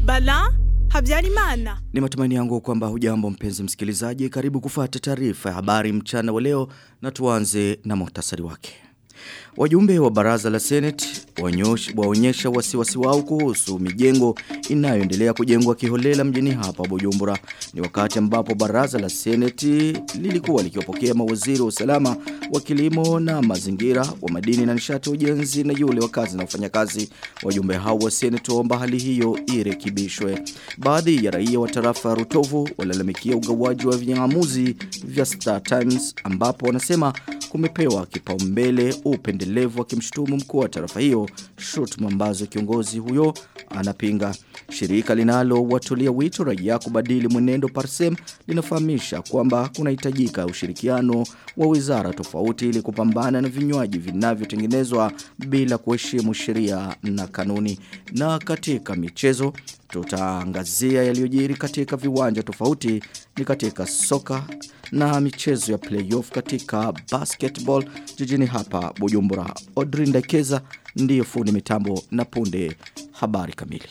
Bala Habyarimana. Ni matumaini yangu kwamba hujambo mpenzi msikilizaji karibu kufuata taarifa ya habari mchana wa leo na tuanze na muhtasari wake. Wajumbe wa baraza la Senate waonyesha wasiwasi wao kuhusu mijengo inayoendelea kujengwa kiholela mjini hapa Bujumbura. Ni wakati ambapo baraza la Senate lilikuwa likiwapokea mawaziri wa usalama wa kilimo na mazingira wa madini na nishati ujenzi na yule wa kazi na ufanyakazi. Wajumbe hao wa Senate waomba hali hiyo irekebishwe. Baadhi ya raia wa tarafa ya Rutovu walalamikia ugawaji wa vinyamuzi vya Star Times ambapo wanasema kumepewa kipaumbele upendelevu akimshutumu mkuu wa tarafa hiyo shutuma ambazo kiongozi huyo anapinga. Shirika linalo watulia wito raia kubadili mwenendo Parsem linafahamisha kwamba kunahitajika ushirikiano wa wizara tofauti ili kupambana na vinywaji vinavyotengenezwa bila kuheshimu sheria na kanuni. Na katika michezo tutaangazia yaliyojiri katika viwanja tofauti ni katika soka na michezo ya playoff katika basketball jijini hapa Bujumbura. Odrin Dakeza ndiyo fundi mitambo na punde habari kamili.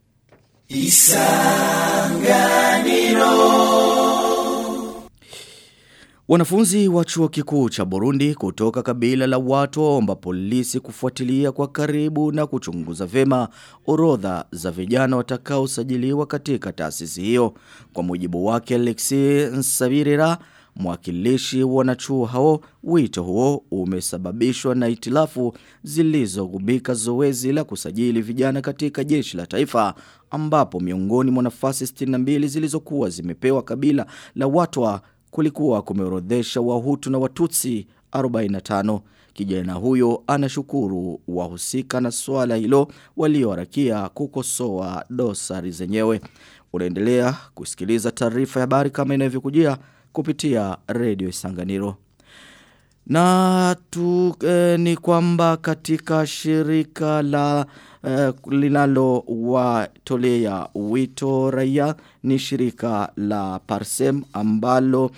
Isanganiro Wanafunzi wa chuo kikuu cha Burundi kutoka kabila la watu waomba polisi kufuatilia kwa karibu na kuchunguza vema orodha za vijana watakaosajiliwa katika taasisi hiyo. Kwa mujibu wake Alexi Nsabirira mwakilishi wanachuo hao wito huo umesababishwa na itilafu zilizogubika zoezi la kusajili vijana katika jeshi la taifa ambapo miongoni mwa nafasi 62 zilizokuwa zimepewa kabila la watwa kulikuwa kumeorodhesha wahutu na watutsi 45 kijana huyo anashukuru wahusika na swala hilo walioharakia kukosoa dosari zenyewe unaendelea kusikiliza taarifa ya habari kama inavyokujia kupitia redio Isanganiro. Na tu eh, ni kwamba katika shirika la eh, linalo watolea wito raia ni shirika la Parsem ambalo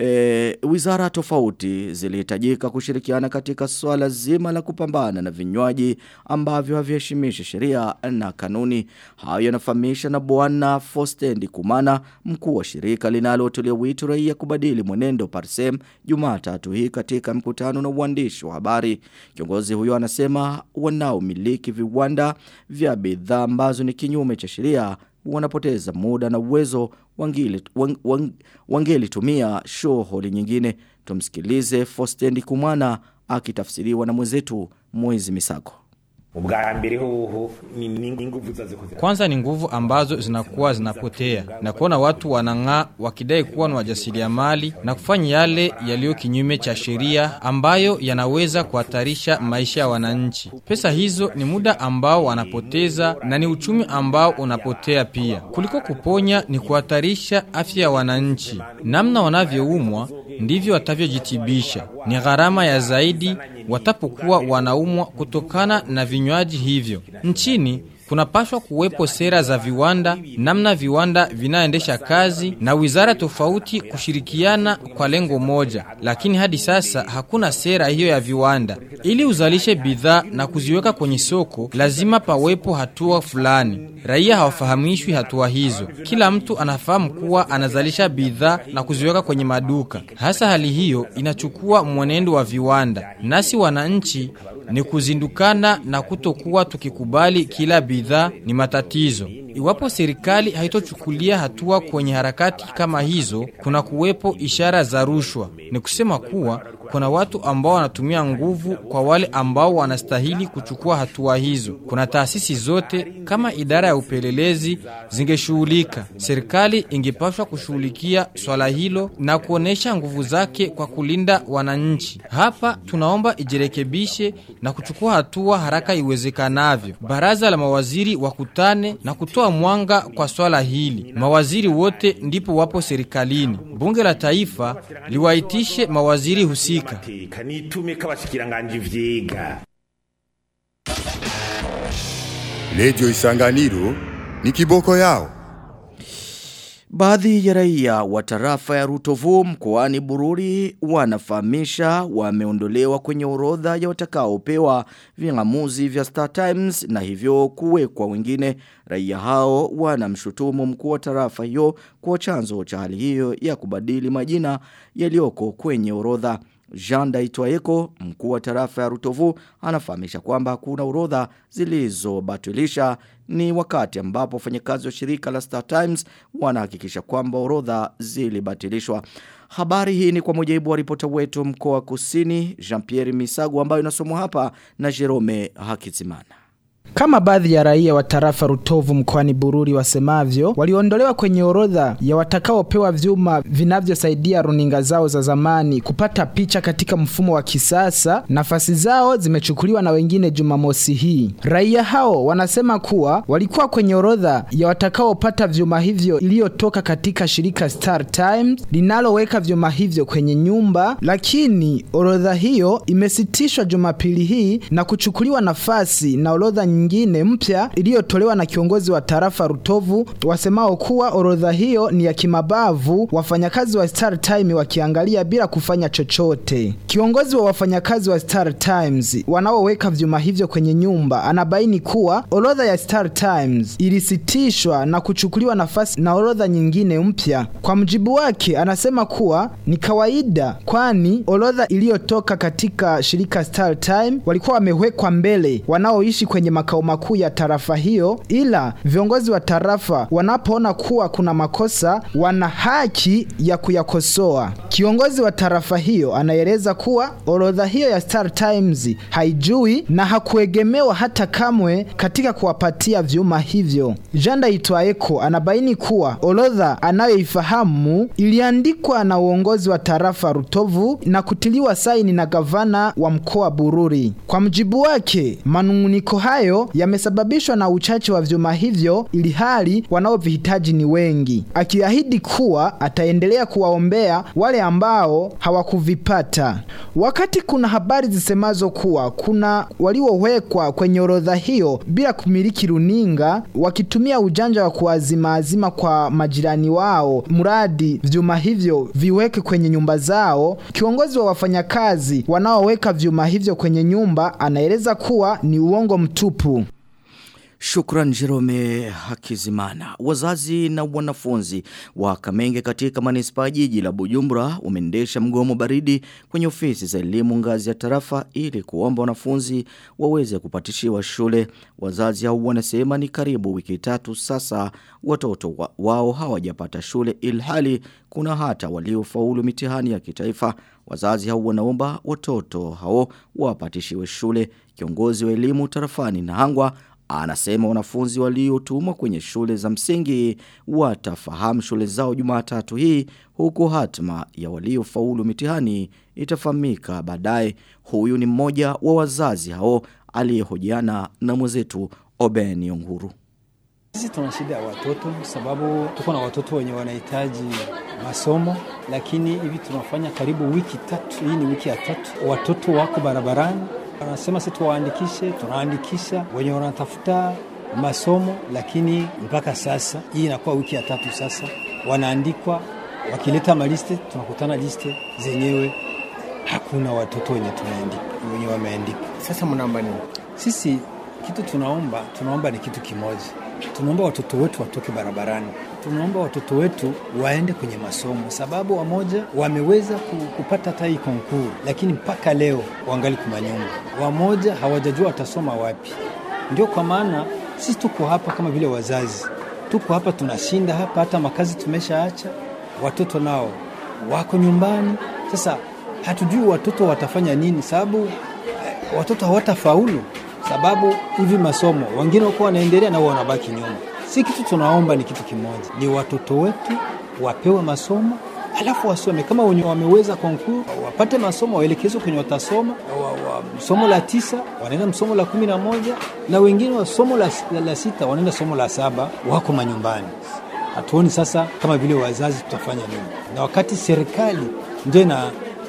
e, wizara tofauti zilihitajika kushirikiana katika swala zima la kupambana na vinywaji ambavyo haviheshimishi sheria na kanuni. Hayo yanafahamisha na bwana Fostendi Kumana, mkuu wa shirika linalotolia wito raia kubadili mwenendo Parsem Jumatatu hii katika mkutano na uandishi wa habari. Kiongozi huyo anasema wanaomiliki viwanda vya bidhaa ambazo ni kinyume cha sheria wanapoteza muda na uwezo wangeli, wang, wang, wangeli tumia shughuli nyingine. Tumsikilize Fostendi Kumana akitafsiriwa na mwenzetu Mwezi Misako. ubwa mbere hoho ni ni nguvu zazikoze Kwanza ni nguvu ambazo zinakuwa zinapotea na kuona watu wanang'aa wakidai kuwa ni wajasiriamali na kufanya yale yaliyo kinyume cha sheria ambayo yanaweza kuhatarisha maisha ya wananchi. Pesa hizo ni muda ambao wanapoteza na ni uchumi ambao unapotea pia. Kuliko kuponya ni kuhatarisha afya ya wananchi. Namna wanavyoumwa ndivyo watavyojitibisha. Ni gharama ya zaidi watapokuwa wanaumwa kutokana na vinywaji hivyo. Nchini kunapaswa kuwepo sera za viwanda, namna viwanda vinaendesha kazi na wizara tofauti kushirikiana kwa lengo moja, lakini hadi sasa hakuna sera hiyo ya viwanda. Ili uzalishe bidhaa na kuziweka kwenye soko, lazima pawepo hatua fulani. Raia hawafahamishwi hatua hizo. Kila mtu anafahamu kuwa anazalisha bidhaa na kuziweka kwenye maduka. Hasa hali hiyo inachukua mwenendo wa viwanda, nasi wananchi ni kuzindukana na kutokuwa tukikubali kila bidhaa ni matatizo. Iwapo serikali haitochukulia hatua kwenye harakati kama hizo, kuna kuwepo ishara za rushwa. Ni kusema kuwa kuna watu ambao wanatumia nguvu kwa wale ambao wanastahili kuchukua hatua hizo. Kuna taasisi zote kama idara ya upelelezi zingeshughulika. Serikali ingepaswa kushughulikia swala hilo na kuonesha nguvu zake kwa kulinda wananchi. Hapa tunaomba ijirekebishe na kuchukua hatua haraka iwezekanavyo. Baraza la mawaziri wakutane na kutoa mwanga kwa swala hili. Mawaziri wote ndipo wapo serikalini. Bunge la Taifa liwaitishe mawaziri husika. amateka nitume k'abashikiranganje vyiga Redio Isanganiro ni kiboko yao. Baadhi ya raia wa tarafa ya Rutovu mkoani Bururi wanafahamisha wameondolewa kwenye orodha ya watakaopewa ving'amuzi vya Star Times na hivyo kuwekwa wengine. Raia hao wanamshutumu mkuu wa tarafa hiyo kwa chanzo cha hali hiyo ya kubadili majina yaliyoko kwenye orodha. Jean Daitwaeko, mkuu wa tarafa ya Rutovu, anafahamisha kwamba kuna orodha zilizobatilisha ni wakati ambapo wafanyakazi wa shirika la Star Times wanahakikisha kwamba orodha zilibatilishwa. Habari hii ni kwa mujibu wa ripota wetu mkoa wa Kusini Jean-Pierre Misago ambayo inasomwa hapa na Jerome Hakizimana. Kama baadhi ya raia wa tarafa Rutovu mkoani Bururi wasemavyo, waliondolewa kwenye orodha ya watakaopewa vyuma vinavyosaidia runinga zao za zamani kupata picha katika mfumo wa kisasa. Nafasi zao zimechukuliwa na wengine Jumamosi hii. Raia hao wanasema kuwa walikuwa kwenye orodha ya watakaopata vyuma hivyo iliyotoka katika shirika Star Times linaloweka vyuma hivyo kwenye nyumba, lakini orodha hiyo imesitishwa Jumapili hii na kuchukuliwa nafasi na orodha nyingine mpya iliyotolewa na kiongozi wa tarafa Rutovu wasemao kuwa orodha hiyo ni ya kimabavu, wafanyakazi wa Star Time wakiangalia bila kufanya chochote. Kiongozi wa wafanyakazi wa Star Times wanaoweka vyuma hivyo kwenye nyumba anabaini kuwa orodha ya Star Times ilisitishwa na kuchukuliwa nafasi na orodha nyingine mpya. Kwa mjibu wake, anasema kuwa ni kawaida, kwani orodha iliyotoka katika shirika Star Time walikuwa wamewekwa mbele wanaoishi kwenye makao makuu ya tarafa hiyo, ila viongozi wa tarafa wanapoona kuwa kuna makosa wana haki ya kuyakosoa. Kiongozi wa tarafa hiyo anaeleza kuwa orodha hiyo ya Star Times haijui na hakuegemewa hata kamwe katika kuwapatia vyuma hivyo. Janda Itwaeko anabaini kuwa orodha anayoifahamu iliandikwa na uongozi wa tarafa Rutovu na kutiliwa saini na gavana wa mkoa Bururi. Kwa mjibu wake, manunguniko hayo yamesababishwa na uchache wa vyuma hivyo ili hali wanaovihitaji ni wengi, akiahidi kuwa ataendelea kuwaombea wale ambao hawakuvipata. Wakati kuna habari zisemazo kuwa kuna waliowekwa kwenye orodha hiyo bila kumiliki runinga, wakitumia ujanja wa kuwazimaazima kwa majirani wao, mradi vyuma hivyo viweke kwenye nyumba zao. Kiongozi wa wafanyakazi wanaoweka vyuma hivyo kwenye nyumba anaeleza kuwa ni uongo mtupu. Shukran Jerome Hakizimana. Wazazi na wanafunzi wa Kamenge katika manispaa jiji la Bujumbura umeendesha mgomo baridi kwenye ofisi za elimu ngazi ya tarafa ili kuomba wanafunzi waweze kupatishiwa shule. Wazazi hao wanasema ni karibu wiki tatu sasa watoto wa, wao hawajapata shule ilhali kuna hata waliofaulu mitihani ya kitaifa. Wazazi hao wanaomba watoto hao wapatishiwe shule. Kiongozi wa elimu tarafani Nahangwa Anasema wanafunzi waliotumwa kwenye shule za msingi watafahamu shule zao Jumatatu hii huku hatma ya waliofaulu mitihani itafahamika baadaye. Huyu ni mmoja wa wazazi hao aliyehojiana na mwenzetu Oben Yonguru. Sisi tuna shida ya watoto sababu tuko na watoto wenye wanahitaji masomo, lakini hivi tunafanya karibu wiki tatu. Hii ni wiki ya tatu, watoto wako barabarani wanasema sisi tuwaandikishe, tunaandikisha wenye wanatafuta masomo, lakini mpaka sasa hii inakuwa wiki ya tatu sasa, wanaandikwa wakileta maliste, tunakutana liste zenyewe hakuna watoto wenye tumeandika wenye wameandika. Sasa mnaomba nini? Sisi kitu tunaomba, tunaomba ni kitu kimoja, tunaomba watoto wetu watoke barabarani, tunaomba watoto wetu waende kwenye masomo, sababu wamoja wameweza kupata hata hii konkuru, lakini mpaka leo wangali kumanyumba, wamoja hawajajua watasoma wapi. Ndio kwa maana sisi tuko hapa kama vile wazazi, tuko hapa tunashinda hapa, hata makazi tumeshaacha, watoto nao wako nyumbani. Sasa hatujui watoto watafanya nini, sababu eh, watoto hawatafaulu sababu hivi masomo wengine wako wanaendelea na wao wanabaki nyuma. Si kitu tunaomba ni kitu kimoja, ni watoto wetu wapewe masomo alafu wasome kama wenye wameweza konkuru wapate masomo waelekezwe kwenye watasoma wa, wa, somo la tisa wanaenda somo la kumi na moja na wengine wa somo la, la, la sita wanaenda somo la saba wako manyumbani. Hatuoni sasa kama vile wazazi tutafanya nini, na wakati serikali ndio ina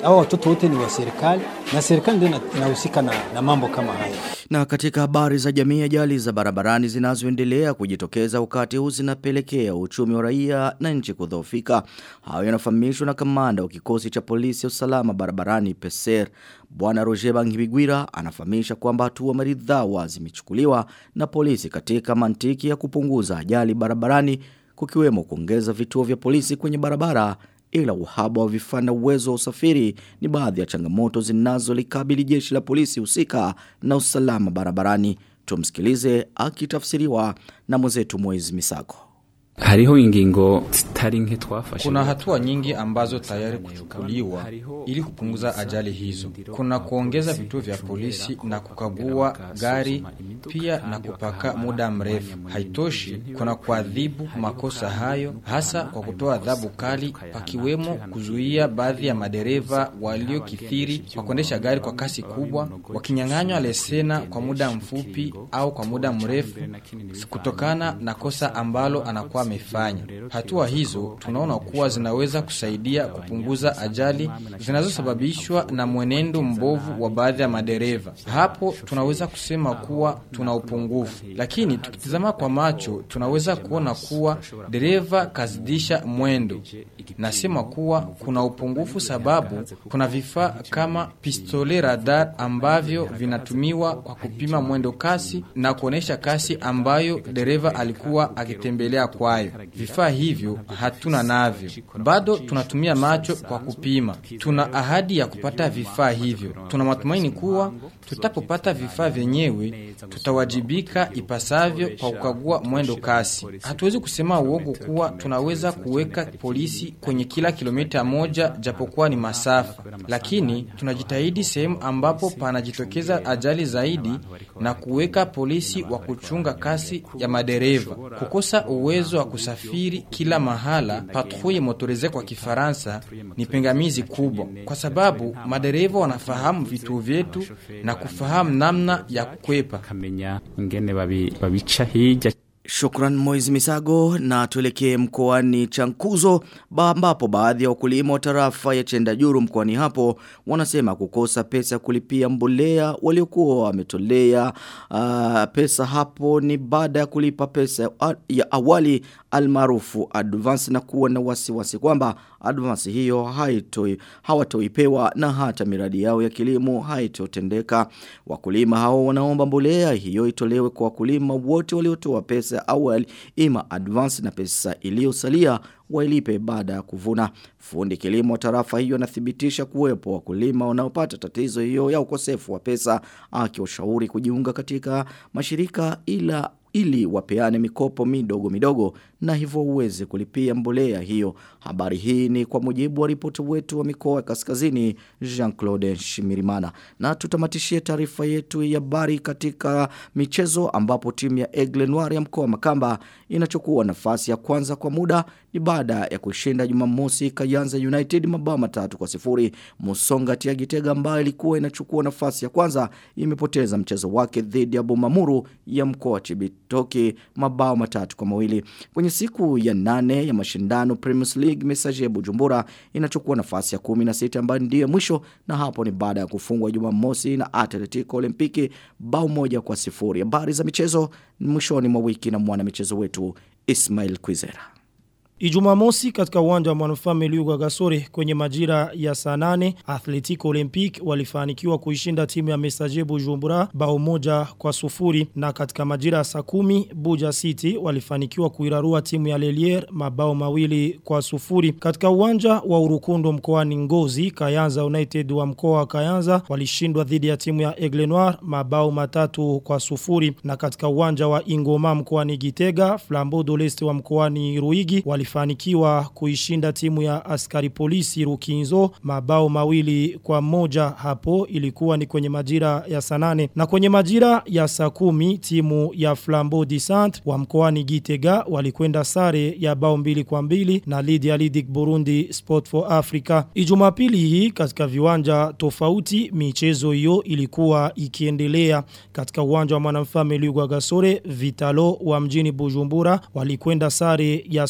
Hao watoto wote ni wa serikali na serikali ndio ina- inahusika na, na mambo kama haya. Na katika habari za jamii ajali za barabarani zinazoendelea kujitokeza wakati huu zinapelekea uchumi wa raia na nchi kudhoofika. Hayo yanafahamishwa na kamanda wa kikosi cha polisi ya usalama barabarani PESER. Bwana Roger Bangibigwira anafahamisha kwamba hatua maridhawa zimechukuliwa na polisi katika mantiki ya kupunguza ajali barabarani kukiwemo kuongeza vituo vya polisi kwenye barabara ila uhaba wa vifaa na uwezo wa usafiri ni baadhi ya changamoto zinazolikabili jeshi la polisi husika na usalama barabarani. Tumsikilize akitafsiriwa na mwenzetu Moiz Misako. hariho ingingo zitari nke twafashe Kuna hatua nyingi ambazo tayari kuchukuliwa ili kupunguza ajali hizo. Kuna kuongeza vituo vya polisi na kukagua gari pia na kupaka muda mrefu. Haitoshi, kuna kuadhibu makosa hayo hasa kwa kutoa adhabu kali, pakiwemo kuzuia baadhi ya madereva waliokithiri kwa kuendesha gari kwa kasi kubwa, wakinyang'anywa lesena kwa muda mfupi au kwa muda mrefu kutokana na kosa ambalo anakuwa amefanya. Hatua hizo tunaona kuwa zinaweza kusaidia kupunguza ajali zinazosababishwa na mwenendo mbovu wa baadhi ya madereva. Hapo tunaweza kusema kuwa tuna upungufu, lakini tukitizama kwa macho tunaweza kuona kuwa dereva kazidisha mwendo. Nasema kuwa kuna upungufu sababu kuna vifaa kama pistole radar ambavyo vinatumiwa kwa kupima mwendo kasi na kuonesha kasi ambayo dereva alikuwa akitembelea kwayo. Vifaa hivyo hatuna navyo, bado tunatumia macho kwa kupima. Tuna ahadi ya kupata vifaa hivyo. Tuna matumaini kuwa tutapopata vifaa vyenyewe tutawajibika ipasavyo kwa kukagua mwendo kasi. Hatuwezi kusema uongo kuwa tunaweza kuweka polisi kwenye kila kilomita moja japokuwa ni masafa, lakini tunajitahidi sehemu ambapo panajitokeza ajali zaidi na kuweka polisi wa kuchunga kasi ya madereva. Kukosa uwezo wa kusafiri kila mahala, patrouille motorisee kwa Kifaransa, ni pingamizi kubwa, kwa sababu madereva wanafahamu vituo vyetu na kufahamu namna ya kukwepa. kamenya ingene babi- babica hirya Shukran Moiz Misago na tuelekee mkoani Chankuzo ba- ambapo baadhi ya wakulima wa tarafa ya Chendajuru mkoani hapo wanasema kukosa pesa ya kulipia mbolea waliokuwa wametolea uh, pesa hapo ni baada ya kulipa pesa ya- ya awali almaarufu advance na kuwa na wasiwasi kwamba advance hiyo haitoi hawatoipewa na hata miradi yao ya kilimo haitotendeka. Wakulima hao wanaomba mbolea hiyo itolewe kwa wakulima wote waliotoa pesa ya awali ima advance na pesa iliyosalia wailipe baada ya kuvuna. Fundi kilimo wa tarafa hiyo anathibitisha kuwepo wakulima wanaopata tatizo hiyo ya ukosefu wa pesa akiwashauri kujiunga katika mashirika ila ili wapeane mikopo midogo midogo na hivyo uweze kulipia mbolea hiyo. Habari hii ni kwa mujibu wa ripoti wetu wa mikoa ya kaskazini Jean-Claude Shimirimana. Na tutamatishie taarifa yetu ya habari katika michezo ambapo timu ya Aigle Noir ya mkoa wa Makamba inachukua nafasi ya kwanza kwa muda ni baada ya kushinda Jumamosi Kayanza United mabao matatu kwa sifuri. Musonga Tia Gitega ambayo ilikuwa inachukua nafasi ya kwanza imepoteza mchezo wake dhidi ya Bumamuru ya mkoa wa Chibitoke mabao matatu kwa mawili. Kwenye siku ya nane ya mashindano Premier League Messager Bujumbura inachukua nafasi ya 16 ambayo ndiyo mwisho na hapo ni baada ya kufungwa Jumamosi na Atletico Olimpiki bao moja kwa sifuri. Habari za michezo mwishoni mwa wiki na mwana michezo wetu Ismail Kwizera. Ijumamosi katika uwanja wa manufaa Meliuga Gasore kwenye majira ya saa nane Atletico Olympic walifanikiwa kuishinda timu ya Messager Bujumbura bao moja kwa sufuri na katika majira ya saa kumi Buja City walifanikiwa kuirarua timu ya Lelier mabao mawili kwa sufuri. Katika uwanja wa Urukundo mkoani Ngozi Kayanza United wa mkoa wa Kayanza walishindwa dhidi ya timu ya Aigle Noir mabao matatu kwa sufuri na katika uwanja wa Ingoma mkoani Gitega Flambeau d'Oleste wa mkoani Ruigi walifanikiwa kuishinda timu ya askari polisi Rukinzo mabao mawili kwa moja hapo ilikuwa ni kwenye majira ya sanane na kwenye majira ya saa kumi timu ya Flambeau di Centre wa mkoani Gitega walikwenda sare ya bao mbili kwa mbili na Lydia Lidic Burundi Sport for Africa Ijumapili hii katika viwanja tofauti michezo hiyo ilikuwa ikiendelea katika uwanja wa mwanamfalme Lugwa Gasore Vitalo wa mjini Bujumbura walikwenda sare ya sufuri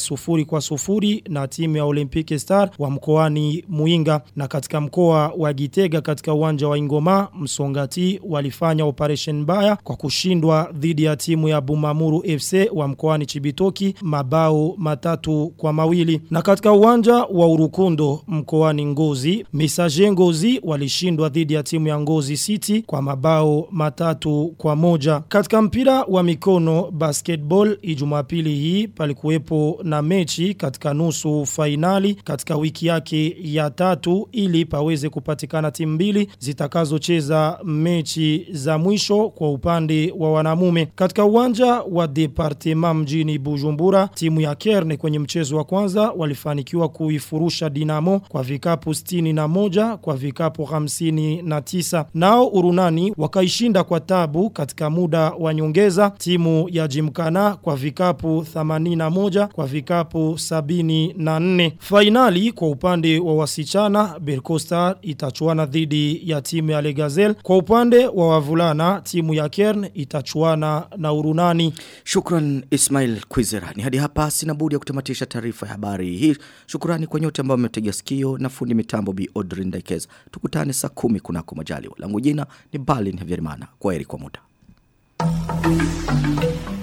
mawili kwa sufuri na timu ya Olympic Star wa mkoani Muinga na katika mkoa wa Gitega katika uwanja wa Ingoma Msongati walifanya operation mbaya kwa kushindwa dhidi ya timu ya Bumamuru FC wa mkoani Chibitoki mabao matatu kwa mawili na katika uwanja wa Urukundo mkoani Ngozi Misaje Ngozi walishindwa dhidi ya timu ya Ngozi City kwa mabao matatu kwa moja katika mpira wa mikono basketball ijumapili hii palikuwepo na mechi katika nusu fainali katika wiki yake ya tatu ili paweze kupatikana timu mbili zitakazocheza mechi za mwisho kwa upande wa wanamume katika uwanja wa departement mjini Bujumbura timu ya Kerne kwenye mchezo wa kwanza walifanikiwa kuifurusha Dinamo kwa vikapu 61 kwa vikapu 59 nao Urunani wakaishinda kwa tabu katika muda wa nyongeza timu ya Jimkana kwa vikapu 81 kwa vikapu 74 fainali kwa upande wa wasichana Bercosta itachuana dhidi ya timu ya Legazel kwa upande wa wavulana timu ya Kern itachuana na Urunani Shukran Ismail Kwizera. Ni hadi hapa sina budi ya kutamatisha taarifa ya habari hii. Shukrani kwa nyote ambao mmetega sikio na fundi mitambo Bi Audrey Ndaikeza. Tukutane saa 10 kunako majaliwa. Langu jina ni Balin Havyerimana. Kwaheri kwa muda.